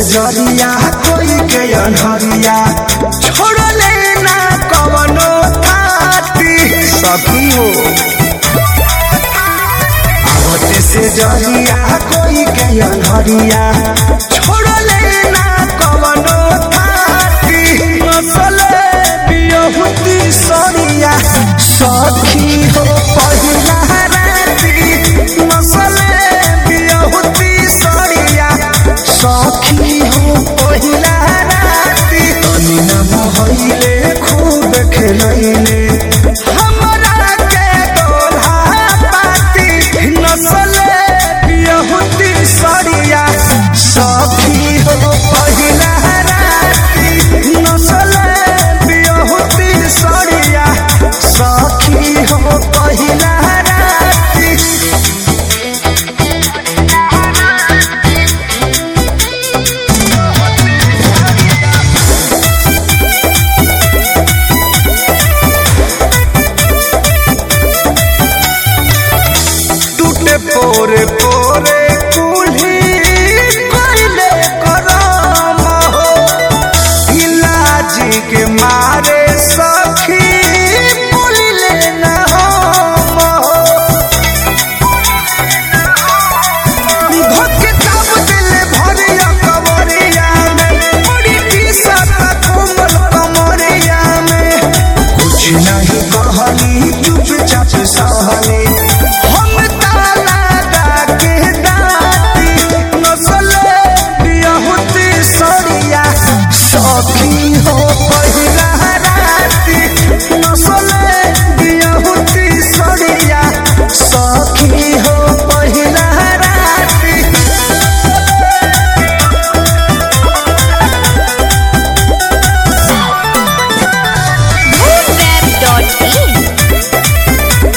जरिया कोई के अनहरिया छोड़ले ना कवनो थाती सखी हो आवते से जरिया कोई के अनहरिया छोड़ले ना कवनो थाती नसले बियहुती सरिया सखी हो पहिला राती नसले बियहुती सरिया सखी हो पहिला राती तनी न मोहइले खूब खेलैले हमरा के दोल्हा पाती नसले बियहुती सरिया सखी हो पहिला राती नसले बियहुती सरिया सखी हो पहिला राती टूटे पोरे पोरे कुल्ही कोइले करम हो इलाजी के मारे सखी बोलिले न हम हो धोके दाब दिले भरिया कवरिया में बड़ी टीसत कोमल कमरिया में कुछ नहीं कहली चुपचाप सहली हम ताला डाके डाटी नसले बियहुती सरिया सखी हो पहिला राती नसले बियहुती सरिया सखी हो पहिला राती Web.in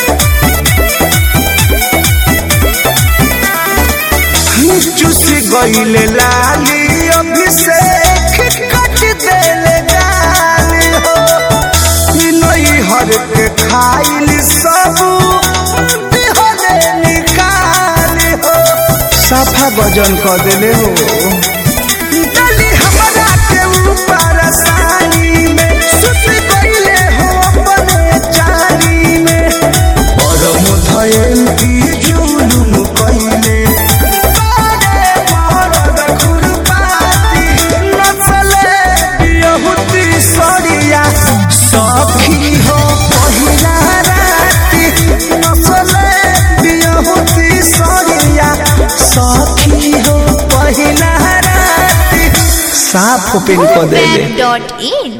चुस गईले लाली अभिषेक कट देले गाली हो नई हर के खाइल सब दिहले निकाली हो साफा वजन कर देले हो डली हमरा के ऊपर सानी में सुत गईले हो अपने चारी में परम धयल की जुलुम कइले बारे मरद खुरपाती नचले बियहुती सरिया सखी हो पहिला राती नचले बियहुती सरिया सखी हो पहिला राती साफ ओपन कर देले Web.in